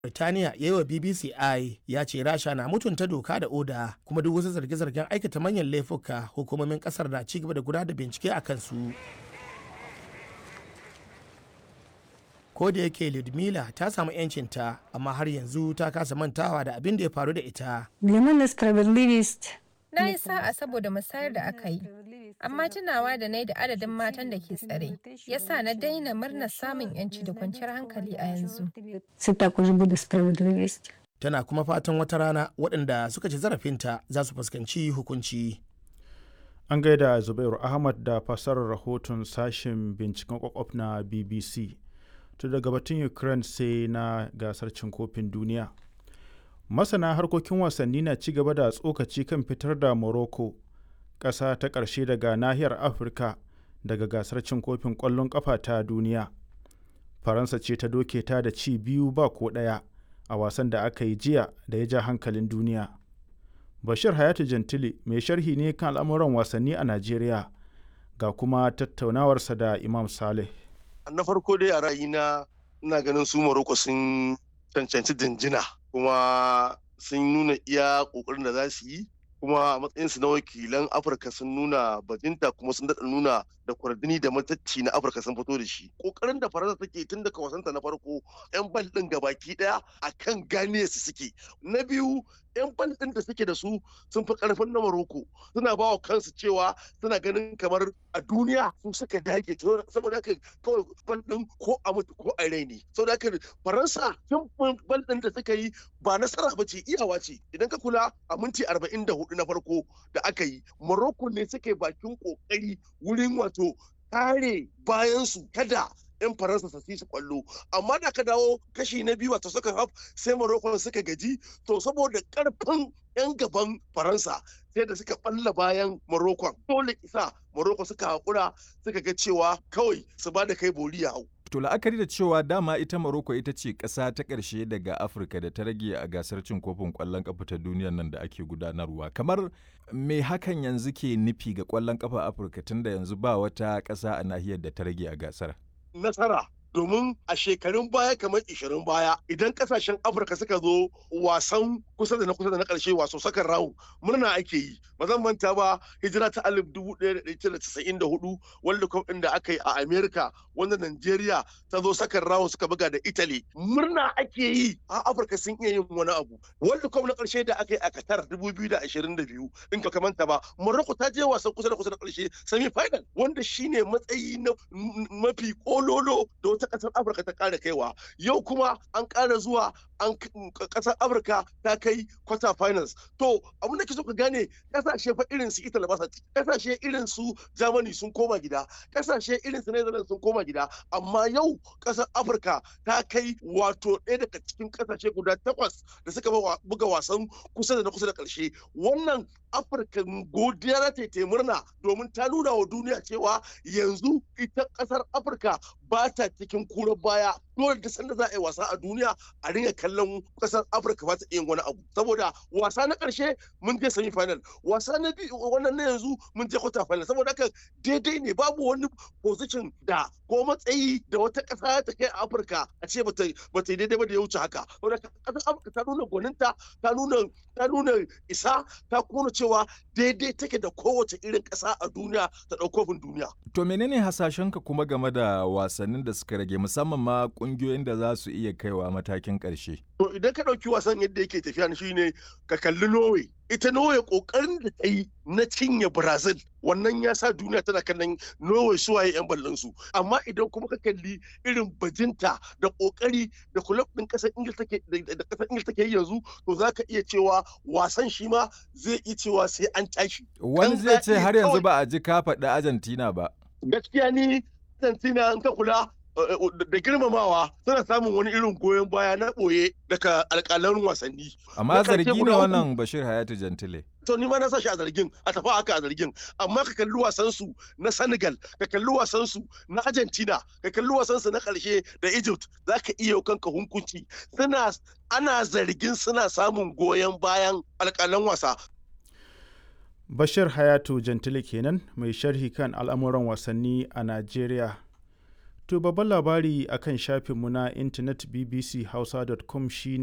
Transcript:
Birtaniya ya yi wa BBC I ya ce Rasha na mutunta doka da oda kuma duk wasu zarge-zargen aikata manyan laifuka hukumomin kasar na ci gaba da gudanar da bincike a kansu. Ko da yake Ludmila ta samu 'yancinta amma har yanzu ta kasa mantawa da abin da ya faru da ita. Для мене справедливість Na yi sa'a saboda musayar da aka yi, amma tunawa da na yi da adadin matan da ke tsare, ya sa na daina murnar samun 'yanci da kwanciyar hankali a yanzu. це також буде справедливість. Tana kuma fatan wata rana waɗanda suka ci zarafinta za su fuskanci hukunci. An gaida Zubairu Ahmad da fasarar rahoton sashen binciken kwakwaf na BBC. To daga batun Ukraine sai na gasar cin kofin duniya. Masana harkokin wasanni na ci gaba da tsokaci kan fitar da Morocco, ƙasa ta ƙarshe daga nahiyar Afirka daga gasar cin kofin ƙwallon ƙafa ta duniya. Faransa ce ta doke ta da ci biyu ba ko ɗaya a wasan da aka yi jiya da ya ja hankalin duniya. Bashir Hayatu Jantili mai sharhi ne kan al'amuran wasanni a Najeriya ga kuma tattaunawarsa da Imam Saleh. Na farko dai a ra'ayina ina ganin su Morocco sun cancanci jinjina kuma sun nuna iya ƙoƙarin da za su yi kuma a matsayinsu na wakilan Afirka sun nuna bajinta kuma sun daɗa nuna da kwardini da matacci na Afirka sun fito da shi. Ƙoƙarin da Faransa take tun daga wasanta na farko 'yan bal ɗin gabaki ɗaya a kan gane su suke. Na biyu 'yan bal ɗin da suke da su sun fi ƙarfin na Maroko suna ba wa kansu cewa suna ganin kamar a duniya su suka dage saboda haka kawai bal ɗin ko a mutu ko a rai ne saboda haka Faransa tun bal ɗin da suka yi ba nasara ba ce iyawa ce idan ka kula a minti arba'in da hudu na farko da aka yi Maroko ne suke bakin ƙoƙari wurin wato kare bayansu kada 'yan faransa su su kwallo amma da ka dawo kashi na biyu wato suka haf sai morocco suka gaji to saboda karfin 'yan gaban faransa sai da suka balla bayan morocco dole isa morocco suka haƙura suka ga cewa kawai su ba da kai bori ya hau To la'akari da cewa dama ita Morocco ita ce ƙasa ta ƙarshe daga Afirka da ta rage a gasar cin kofin ƙwallon ƙafa ta duniyar nan da ake gudanarwa. Kamar me hakan yanzu ke nufi ga ƙwallon ƙafa Afirka tunda yanzu ba wata ƙasa a nahiyar da ta rage a gasar? Nasara domin a shekarun baya kamar 20 baya idan kasashen afirka suka zo wasan kusa da na kusa da na karshe waso sakan rawu murna ake yi ba zan manta ba hijira ta alif dubu ɗaya da ɗaya casa'in da hudu world cup ɗin da aka yi a america wanda nigeria ta zo sakan rawu suka buga da italy murna ake yi a afirka sun iya yin wani abu world cup na karshe da aka yi a qatar dubu biyu da ashirin da biyu in ka manta ba morocco ta je wasan kusa da kusa da karshe semi final wanda shine matsayi na mafi kololo da wata kasar afirka ta kara kaiwa yau kuma an kara zuwa an kasar afirka ta kai quarter finals to abin da ke so ka gane kasashe fa irin su italy ba kasashe irin su germany sun koma gida kasashe irin su netherlands sun koma gida amma yau kasar afirka ta kai wato ɗaya daga cikin kasashe guda takwas da suka buga wasan kusa da na kusa da ƙarshe wannan afirka godiya za ta yi murna domin ta nuna wa duniya cewa yanzu ita ƙasar afirka ba ta cikin kurar baya dole da sanda za a yi wasa a duniya a ringa kallon kasar afirka ba ta iya wani abu saboda wasa na karshe mun je semi final wasa na biyu wannan na yanzu mun je quarter final saboda haka daidai ne babu wani position da ko matsayi da wata kasa ta kai a afirka a ce ba ta yi daidai ba da ya wuce haka saboda kasar afirka ta nuna gwaninta ta nuna ta nuna isa ta kuma cewa daidai take da kowace irin kasa a duniya ta ɗaukofin duniya To menene hasashenka kuma game da wasannin da suka rage musamman ma kungiyoyin da za su iya kaiwa matakin ƙarshe? To idan ka ɗauki wasan yadda yake tafiya shi ne ka kalli Norway. Ita Norway ƙoƙarin da ta yi na cinye Brazil wannan ya sa duniya tana kallon Norway suwaye 'yan ballon su. Amma idan kuma ka kalli irin bajinta da ƙoƙari da kulab ɗin ƙasar Ingil take da ƙasar Ingil take yi yanzu to za ka iya cewa wasan shi ma zai iya cewa sai an tashi. Wani zai ce har yanzu ba a ji ka faɗi Argentina ba. Gaskiya ni Argentina in ka kula da girmamawa suna samun wani irin goyon baya na ɓoye daga alƙalan wasanni. Amma zargi ne wannan Bashir Hayatu Jantile. To ni ma na sa shi a zargin a tafi haka a zargin amma ka kalli wasan su na Senegal ka kalli wasan su na Argentina ka kalli wasan su na ƙarshe da Egypt zaka iya kanka hunkunci suna ana zargin suna samun goyon bayan alƙalan wasa Bashir Hayatu Jantile kenan mai sharhi kan al'amuran wasanni a Najeriya. To babban labari akan shafinmu na intanet bbchausa.com shine